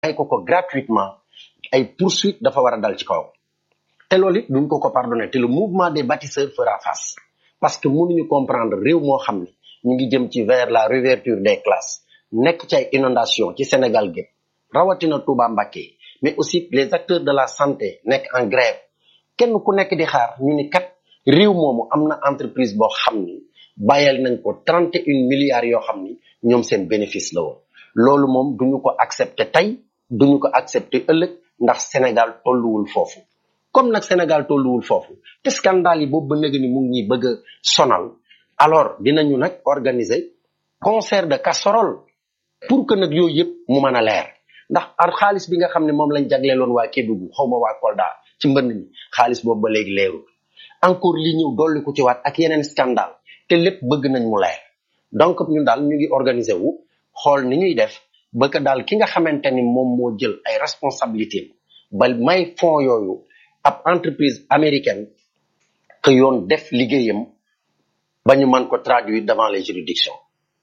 may ko ko gratuitement ay poursuite dafa war a dal ci kaw te loolu it duñ ko ko pardonner te le mouvement des bâtisseurs fera face parce que mënuñu comprendre réew moo xam ne ñu ngi jëm ci vers la réouverture des classes nekk ci ay inondation ci Sénégal gépp rawatina Touba Mbacké mais aussi les acteurs de la santé nekk en grève kenn ku nekk di xaar ñu ni kat réew moomu am na entreprise boo xam ni bàyyal nañ ko trente et une milliards yoo xam ni ñoom seen bénéfice la woon loolu moom duñu ko accepter tey duñu ko accepter ëllëg ndax Sénégal tolluwul foofu comme nag Sénégal tolluwul foofu te scandale yi boobu ba nëga ni mu ngi ñuy bëgg a sonal alors dinañu nag organiser concert de casserole pour que nag yooyu yëpp mu mën a leer ndax ar xaalis bi nga xam ne moom lañ jagleeloon waa Kédougou xaw ma waa Kolda ci mbënd mi xaalis boobu ba léegi leerul encore li ñëw dolli ko ci waat ak yeneen scandale te lépp bëgg nañ mu leer donc ñun daal ñu ngi organiser wu xool ni ñuy def ba que daal ki nga xamante ni moom moo jël ay responsabilités ba may fonds yooyu ab entreprise américaine que yoon def liggéeyam ba ñu mën ko traduire devant les juridictions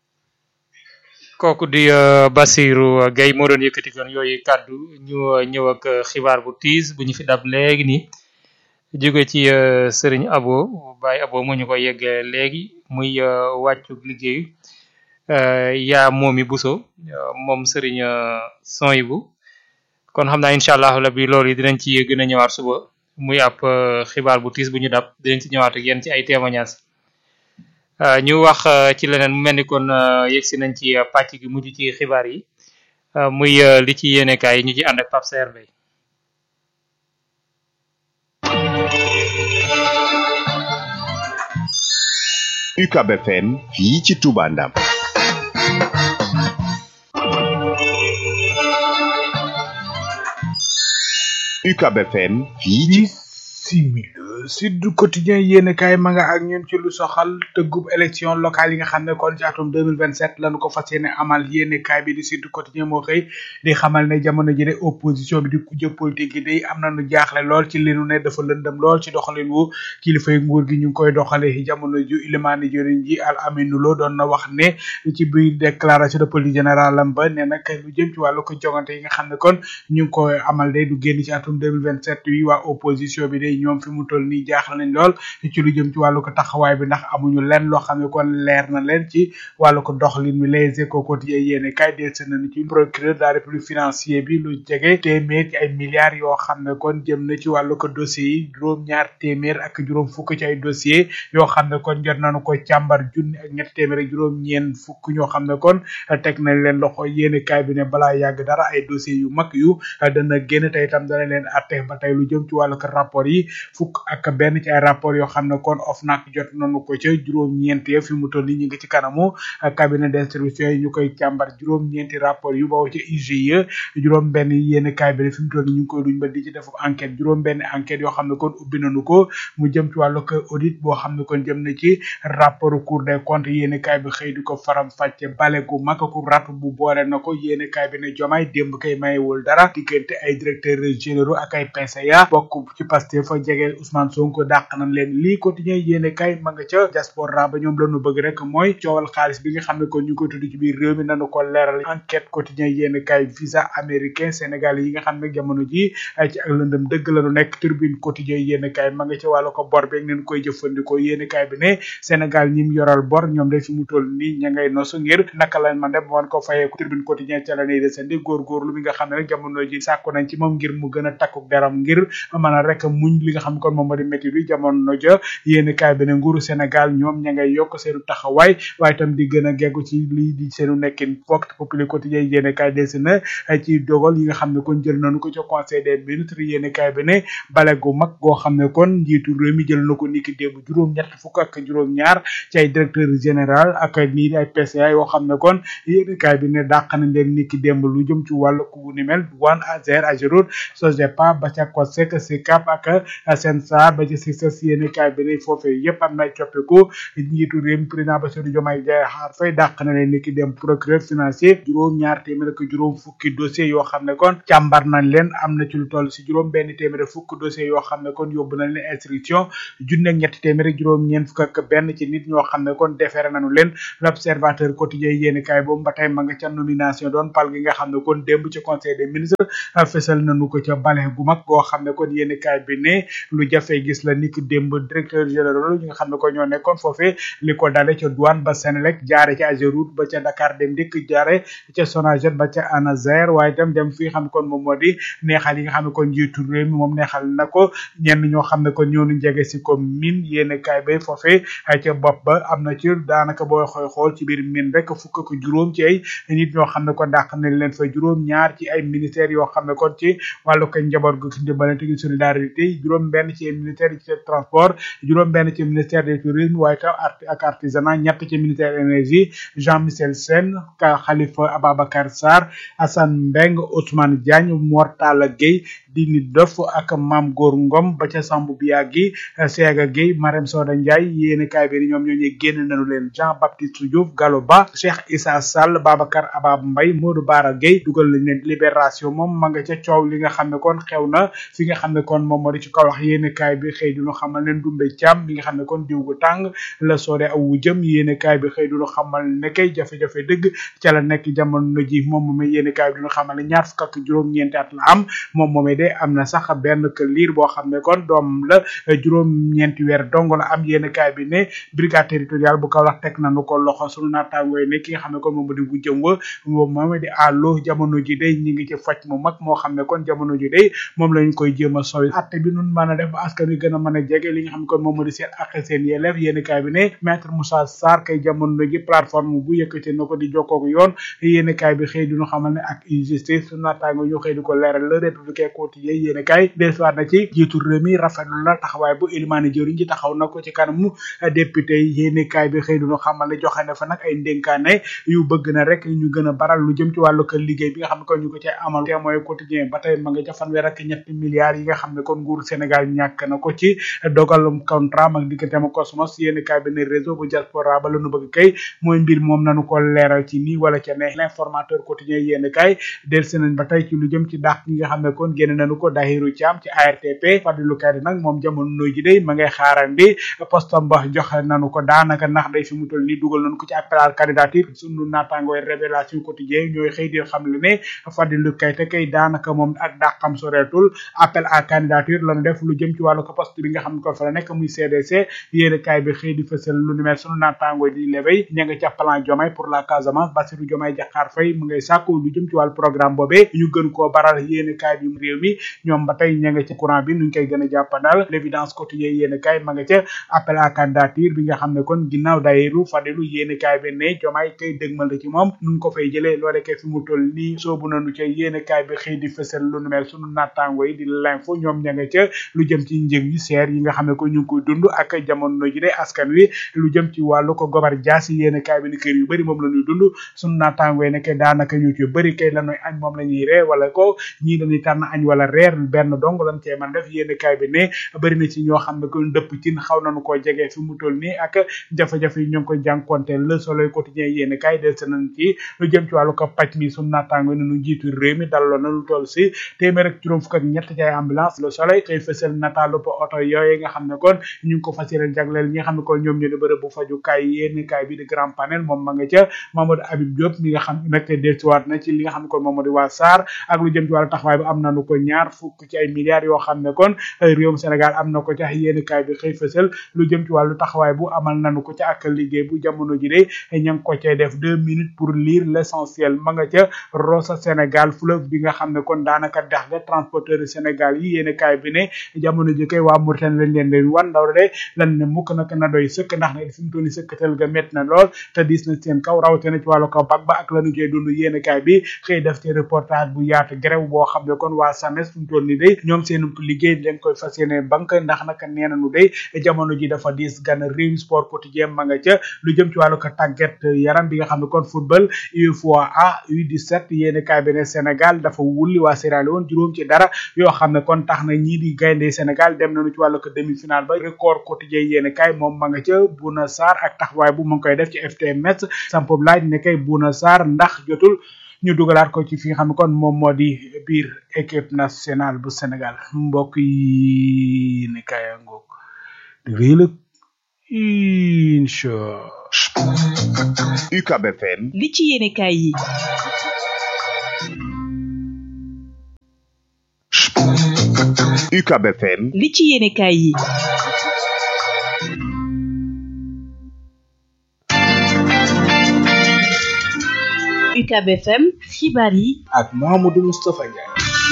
kooku di Basirou Gueye moo doon yëkkati kon yooyu kàddu ñu ñëw ak xibaar bu tiis bu ñu fi dab léegi nii jóge ci sëriñ Abo Baye Abo moo ñu ko yeggee léegi muy wàccu liggéeyu yaa moomi Buso moom sëriñ Soyibu kon xam naa incha allah la bi loolu yi dinañ ci gën a ñëwaat suba muy ab xibaar bu tiis bu ñu dab dinañ ci ñëwaat ak yéen ci ay témoignages ñu wax ci leneen mu mel ni kon yegsi nañ ci pàcc gi mujj ci xibaar yi muy li ci yéenekaay yi ñu ci ànd ak Pape Saer Mbaye UCAB FM fii ci Touba Ndam UCAB FM fii ci simili Sud Quotidien yéen kaay ma nga ak ñun ci lu soxal tëggub élection locale yi nga xam ne kon ci atum 2027 lañu ko fas yéene amal yéen kaay bi di Sud Quotidien moo xëy di xamal ne jamono ji de opposition bi di kujje politique yi day am nañu jaaxle lool ci li nu ne dafa lëndëm lool ci doxalin wu kilifay nguur gi ñu ngi koy doxale jamono ju ilimaani jëriñ ji Al Aminu Lo doon na wax ne ci biir déclaration de politique générale am ba ne nag lu jëm ci wàllu ko jongante yi nga xam ne kon ñu ngi koy amal day du génn ci atum 2027 yi waa opposition bi day ñoom fi mu toll nii jaaxle nañ lool ci lu jëm ci wàllu ko taxawaay bi ndax amuñu lenn loo xam ne kon leer na leen ci wàllu ko doxalin bi les échos quotidien yéene kay delsi nañu ci procureur de la république financier bi lu jege téeméer ci ay milliards yoo xam ne kon jëm na ci wàllu ko dossiers yi juróom-ñaar téeméer ak juróom fukk ci ay dossiers yoo xam ne kon jot nañu ko càmbar junni ak ñett téeméer ak juróom-ñeen fukk ñoo xam ne kon teg nañ leen loxo yéene kay bi ne balaa yàgg dara ay dossiers yu mag yu dana génn tey itam dana leen atte ba tey lu jëm ci wàllu ko rapport yi fukk ak benn ci ay rapport yoo xam ne kon OFNAC jot nañu ko ca juróom-ñeent ya fi mu toll nii ñu ngi ci kanamu cabinet d'instruction yi ñu koy càmbar juróom-ñeenti rapport yu bawoo ca IGE juróom benn yénn kaay bi fi mu toll nii ñu ngi koy duñ ba di ci def enquête juróom benn enquête yoo xam ne kon ubbi nañu ko mu jëm ci wàllu ko audit boo xam ne kon jëm na ci rapport cour des comptes yénn kaay bi xëy di ko faram fàcce bale gu mag ku rat bu boole na ko yénn kaay bi ne jomaay démb kay mayewul dara diggante ay directeurs généraux ak ay PCA bokk ci Pastef fa jege Ousmane Sonko dàq nañ leen lii quotidien yéene kay ma nga ca diaspora ba ñoom lañu bëgg rek mooy coowal xaalis bi nga xam ne kon ñu koy tudd ci biir réew mi nañu ko leeral enquête quotidien yéene kay visa américain sénégal yi nga xam ne jamono ji ci ak lëndëm dëgg lañu nekk turbine quotidien yéene kay ma nga ca wàllu ko bor bi neen koy jëfandikoo yéene kay bi ne sénégal ñim yoral bor ñoom de fi mu toll nii ña ngay nosu ngir naka lañ man dem wan ko fayee turbine quotidien ca la nay desandi góorgóorlu mi nga xam ne rek jamono ji sàkku nañ ci moom ngir mu gën a takku deram ngir mën a rek muñ li nga xam ne kon moom moo di métti bi jamono ja yéen kaay bi ne nguuru Sénégal ñoom ña ngay yokk seenu taxawaay waaye itam di gën a geggu ci lii di seenu nekkin vox populi quotidien yéen kaay desi na ci dogal yi nga xam ne kon jël nañu ko ca conseil des ministres yéen kaay bi ne bale gu mag goo xam ne kon njiitu réew mi jël na ko niki démb juróom ñett fukk ak juróom ñaar ci ay directeur général ak nii ay PCA yoo xam ne kon yéen kaay bi ne dàq nañ leen niki démb lu jëm ci wàllu ku ni mel douane Azer Ageroute Sogepa ba ca COSEC SICAP ak Sensa Sarr ba ci Cissés yéene kaay bi ne foofee yépp am na coppiku njiitu réew mi président Bassirou Diomaye Diakhar Faye dàq na leen ni ki dem procureur financier juróom ñaar téeméer ak juróom fukki dossier yoo xam ne kon càmbar nañ leen am na ci lu toll si juróom benn téeméer ak fukki dossier yoo xam ne kon yóbbu nañ leen instruction junne ak ñetti téeméer ak juróom ñeent fukk ak benn ci nit ñoo xam ne kon defere nañu leen l'observateur quotidien yéeni kaay boobu ba tey ma nga ca nomination doon pal gi nga xam ne kon démb ci conseil des ministres fësal nañu ko ca bale gu mag goo xam ne kon yéeni kaay bi ne lu jafe gis la niki démb directeur général ñi nga xam ne ko ñoo nekkoon foofee li ko dale ca douane ba Senelec jaare ca Ageroute ba ca Dakar dem dikk jaare ca Sonaget ba ca ANASER waaye itam dem fi xam ne kon moom moo di neexal yi nga xam ne kon njiitu réew mi moom neexal na ko ñenn ñoo xam ne kon ñoo ñu jege si ko min yéeni kaay bay foofee ca bopp ba am na ci daanaka booy xoy xool ci biir min rek fukk ak juróom ci ay nit ñoo xam ne kon dàq nañ leen fa juróom ñaar ci ay ministères yoo xam ne kon ci wàllu ko njaboot gu ndimbalante gi solidarité juróom benn ci ministère ci transport juróom benn ci ministère du tourisme waaye tam art ak artisanat ñett ci ministère énergie Jean Michel Sène ka Khalifa Ababacar Sarr Assane Mbeng Ousmane Diagne Mortala Gueye di nit dof ak Mam Góor Ngom ba ca Samb Biya gi Sega Gueye Marème Soda Ndiaye yéeni kaay bi ñoom ñoo ñuy génn nañu leen Jean Baptiste Diouf Gallo Ba Cheikh Issa Sall Babacar Abab Mbaye Modou Bara Gueye dugal lañ leen libération moom ma nga ca coow li nga xam ne kon xew na fi nga xam ne kon moom moo di ci kaw wax yéeni kaay bi xëy duñu xamal leen Dumbe Thiam mi nga xam ne kon diw gu tàng la soode aw wu jëm yéeni kaay bi xëy duñu xamal ne kay jafe-jafe dëgg ca la nekk jamono ji moom moomee yéeni kaay bi duñu xamal ne ñaar fukk ak juróom-ñeenti at la am moom moomee de am na sax benn que liir boo xam ne kon doom la juróom-ñeenti weer dong la am yéeni kaay bi ne brigade territoriale bu Kaolack teg nañu ko loxo sunu naataangooy ne ki nga xam ne kon moom di bu jëm wa moom moomee di àllo jamono ji day ñi ngi ci faj mu mag moo xam ne kon jamono ji day moom lañ koy jéem a sowi atte bi nun mën a def ba askan wi gën a mën a jege li nga xam ne kon moom moo di seen ak seen yelleef yéeni kaay bi ne maître Moussa Sarr kay jamono ji plateforme bu yëkkati na ko di jokkook yoon yéeni kaay bi xëy duñu xamal ne ak injustice sunu naataango ñu xëy di ko leeral le républicain quotidien yéeni kaay dellusiwaat na ci jiitu réew mi rafetlu la taxawaay bu Elimane jëriñ ji taxaw na ko ci kanamu député yi yéeni kaay bi xëy duñu xamal ne joxe na fa nag ay ndénkaane yu bëgg na rek ñu gën a baral lu jëm ci wàllu kër liggéey bi nga xam ne kon ñu ko cay amal témoin quotidien ba tey ma nga ca fanweer ak ñetti milliards yi nga xam ne kon nguur Sénégal ñàkk na ko ci dogalum contrat mag digganteem ak Cosmos yéeni kaay bi ne réseau bu diaspora ba la nu bëgg kay mooy mbir moom nañu ko leeral ci nii wala ca ne l'informateur quotidien yéeni kaay delsi nañ ba tey ci lu jëm ci dàq yi nga xam ne kon génne nañu ko Dahiru Thiam ci ARTP Fadilou Kadi nag moom jamono ji day ma ngay xaarandi postam ba joxe nañu ko daanaka ndax day fi mu toll nii dugal nañu ko ci appel à candidature sunu naataangooy révélation quotidien ñooy xëy di xam le ne Fadilou Keita kay daanaka moom ak dàqam soreetul appel à candidature lañu def lu jëm ci wàllu ko poste bi nga xam ne ko fa la nekk muy CDC yéene kaay bi xëy di fësal lu ni mel sunu naataangooy di levey ña nga ca plan Diomaye pour la Casamance Bassirou Diomaye Diakhar Faye mu ngay sàkku lu jëm ci wàllu programme boobee ñu gën koo baral yéene kaay bi réew mi ñoom ba tey ña nga ca courant bi nuñ koy gën a jàppandal l'évidence quotidien yéene kaay ma nga ca appel à candidature bi nga xam ne kon ginnaaw dayeru Fadilou yéene kaay bi ne Diomaye kay dëgmal la ci moom nun ko fay jëlee loole kay fi mu toll nii soobu nañu ca yéene kaay bi xëy di fësal lu nu mel sunu naataango yi di l'info ñoom ña nga ca lu jëm ci njëg yi seer yi nga xam ne ko ñu ngi koy dund ak jamono ji de askan wi lu jëm ci wàllu ko gobar jaas yi yéene kaay bi ni kër yu bëri moom la ñuy dund sunu naataango yi ne kay daanaka ñu ci bëri kay la ñuy añ moom la ñuy reer wala ko ñii dañuy tànn añ wala reer benn dong lañ cee man def yéene kaay bi ne bëri na ci ñoo xam ne ko dëpp ci xaw nañu koo jege fi mu toll nii ak jafe-jafe yi ñu ngi koy jànkonteel le soleil quotidien yéene kaay del nañ ci lu jëm ci wàllu ko paj mi sunu naataango yi nu jiitu réew mi daloon na lu toll si téeméer ak juróom fukk ak ñett ci ay ambulance le soleil xëy fësal nataalu po oto yooyu nga xam ne kon ñu ngi ko fas yéene jagleel ñi nga xam ne kon ñoom ñu di bërëb bu fajukaay yéene kaay bi di grand panel moom ma nga ca Mamadou Habib Diop mi nga xam ne nag dellusiwaat na ci li nga xam ne kon moom moo di waa SAR ak lu jëm ci wàllu taxawaay bi am nañu ko ñaar fukk ci ay milliards yoo xam ne kon réewum Sénégal am na ko ca yéene kaay bi xëy fësal lu jëm ci wàllu taxawaay bu amal nañu ko ca ak liggéey bu jamono ji de ña ngi ko cay def deux minutes pour lire l'essentiel ma nga ca Rosa Sénégal fleuve bi nga xam ne kon daanaka dex ga transporteur Sénégal yi yéene kaay bi ne jamono ji kay waa Mauritanie lañ leen leen wan ndaw de lan ne mukk nag na doy sëkk ndax ne fi mu toll nii sëkkatal ga métti na lool te diis na seen kaw rawatina ci wàllu kaw bag ba ak lañu cey dund yéene kaay bi xëy def ci reportage bu yaatu grève boo xam ne kon waa SAMES fi mu toll nii day ñoom seen liggéey dañ koy fas yéene banque ndax nag nee nañu day jamono ji dafa diis gan réew sport quotidien ma nga ca lu jëm ci wàllu ko tàggat yaram bi nga xam ne kon football UFOA U17 yéene kaay bi ne Sénégal dafa wulli waa Sierra Leone juróom ci dara yoo xam ne kon tax na ñii di gaynde Sénégal dem nañu ci wàllu ko demi-finale ba record quotidien yéene kay moom ma nga ca Bouna Sarr ak taxawaay bu mu ngi koy def ci FTMS sampob laaj ne kay Bouna Sarr ndax jotul ñu dugalaat ko ci fi nga xam ne kon moom moo di biir équipe nationale bu Sénégal mbokk yi ne kay ngoog dafay lëg incha UCAB FM li ci yéene kaay yi UCAB FM li ci yéene kaay yi UCAB FM xibaar yi ak Mouhamadou Moustapha Ndiaye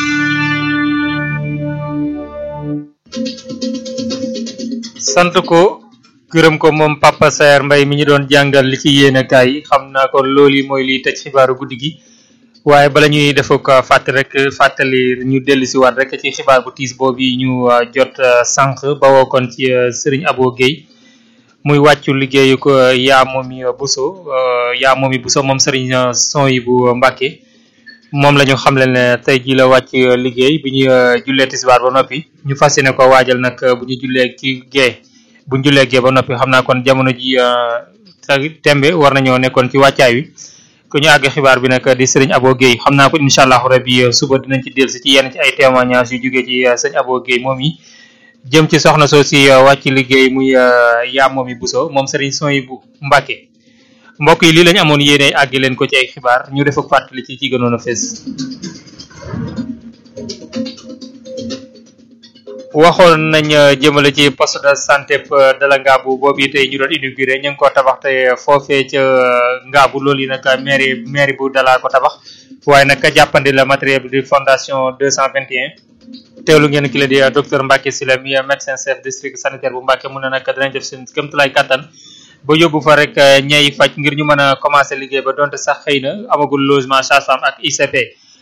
sant ko gërëm ko moom Papa Saer Mbaye mi ñu doon jàngal li ci yéene kaay yi xam naa kon loolu yi mooy liy tëj xibaaru guddi gi waaye bala ñuy def ko fàtt rek fàttali ñu dellu si waat rek ci xibaar bu tiis boobu ñu jot sànq bawoo kon ci Serigne Abo Guèye muy wàccu liggéeyu ko yaa moomi Bousso yaa moomi Bousso moom Serigne son yi bu Mbàkke moom la ñu xamle ne tey jii la wàcc liggéey bi ñu jullee tisbaar ba noppi ñu fas yéene ko waajal nag bu ñu jullee ci gee bu ñu jullee gee ba noppi xam naa kon jamono ji tembe war nañoo nekkoon ci wàccaay wi ku ñu àgg xibaar bi nag di sëriñ Abo Guèye xam naa ko incha allahu rabi suba dinañ ci dellusi ci yenn ci ay témoignages yu jógee ci sëñ Abo Guèye moom yi jëm ci soxna soo si wàcc liggéey muy yaa moom yi Bousso moom sëriñ son yi bu Mbàkke mbokk yi lii lañ amoon yéene àgg leen ko ci ay xibaar ñu def ak fàttali ci ci gënoon a fees waxoon nañ jëmale ci poste de santé de la Ngaabu boobu tey ñu doon inauguré ñu ngi ko tabax te foofee ca Ngaabu loolu yi nag mairie mairie bu Dala ko tabax waaye nag jàppandi la matériel bi di fondation 221 teewlu ngeen ki la di docteur Mbacke Sylla mi médecin chef district sanitaire bu Mbacke mu ne nag dinañ def seen kéemtulaay kattan ba yóbbu fa rek ñay faj ngir ñu mën a commencé liggéey ba donte sax xëy na amagul logement sage-femme ak ICP.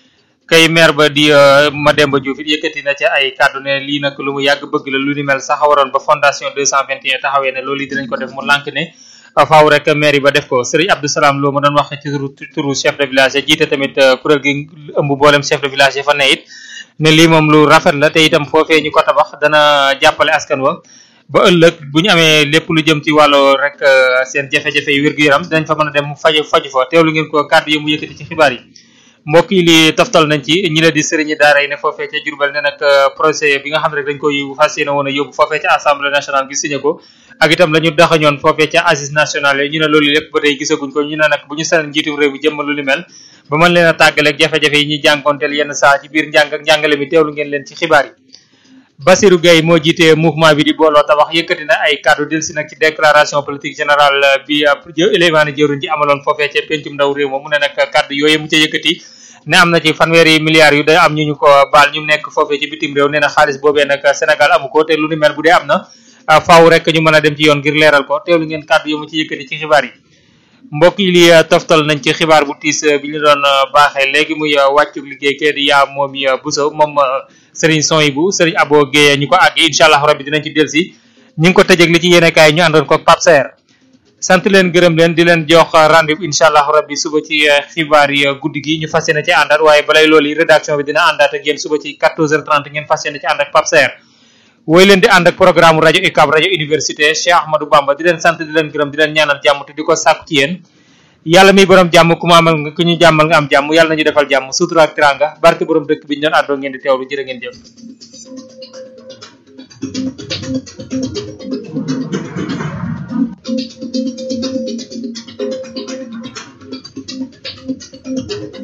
kay maire ba di Mademba Diouf it yëkkati na ci ay kàddu ne lii nag lu mu yàgg bëgg la lu ni mel sax waroon ba fondation 221 taxawee ne loolu dinañ ko def mu lànk ne faaw rek maire ba def ko Serigne Abdou Salam loo ma doon wax ci turu turu chef de village jiite tamit kuréel gi ëmb boolem chef de village yi fa ne it ne lii moom lu rafet la te itam foofee ñu ko tabax dana jàppale askan wa ba ëllëg bu ñu amee lépp lu jëm ci wàllu rek seen jafe-jafe yu wér-gu-yaram dinañ fa mën a dem faju faju fa teewlu ngeen ko kàddu yi mu yëkkati ci xibaar yi mbokk yi li toftal nañ ci ñi la di sëriñi daara yi ne foofee ca Jurbel ne nag projet bi nga xam ne rek dañ koy fas yéene woon a yóbbu foofee ca assemblée nationale gi signé ko ak itam la ñu daxañoon foofee ca assises nationales yi ñu ne loolu lépp ba tey gisaguñ ko ñu ne nag bu ñu seen njiitum réew mi jëmmal lu ni mel ba mën leen a tàggaleeg jafe-jafe yi ñuy jànkonteel yenn saa ci biir njàng ak njàngale mi teewlu ngeen leen ci xibaar yi Bassirou Gueye moo jiite mouvement bi di booloo tabax yëkkati na ay kàddu del si nag ci déclaration politique générale bi élémani jëwriñ ji amaloon foofee ca pencum ndaw réew ma mu ne nag kàddu yooyu mu ca yëkkati ne am na ci fanweeri milliards yu da am ñu ñu ko baal ñu nekk foofee ci bitim réew nee na xaalis boobee nag Sénégal amu ko te lu ni mel bu dee am na faaw rek ñu mën a dem ci yoon ngir leeral ko teewlu ngeen kàddu yu mu ci yëkkati ci xibaar yi mbokk yi li toftal nañ ci xibaar bu tiis bi ñu doon baaxee léegi muy wàccu liggéey kee di yaa moom yi Bousso moom Serigne son yi bu Serigne Abo Guèye ñu ko àgg incha allah rabbi dinañ ci delsi ñu ngi ko tëjëg li ci yéene kaay ñu àndoon ko Pape Saer sant leen gërëm leen di leen jox rendez-vous incha allah rabbi suba ci xibaar yi guddi gi ñu fas yéene ci àndaat waaye balay loolu yi rédaction bi dina àndaat ak yéen suba ci 14h30 ngeen fas yéene ci ànd ak Pape Saer woy leen di ànd ak programme rajo UCAB rajo université Cheikh Ahmadou Bamba di leen sant di leen gërëm di leen ñaanal jàmm te di ko sàkku ci yéen yàlla mi borom jàmm ku mu amal nga ku ñu jàmmal nga am jàmm yàlla nañu defal jàmm sutura ak tiranga barke borom dëkk bi ñu doon àddoo ngeen di teewlu jërë ngeen jëf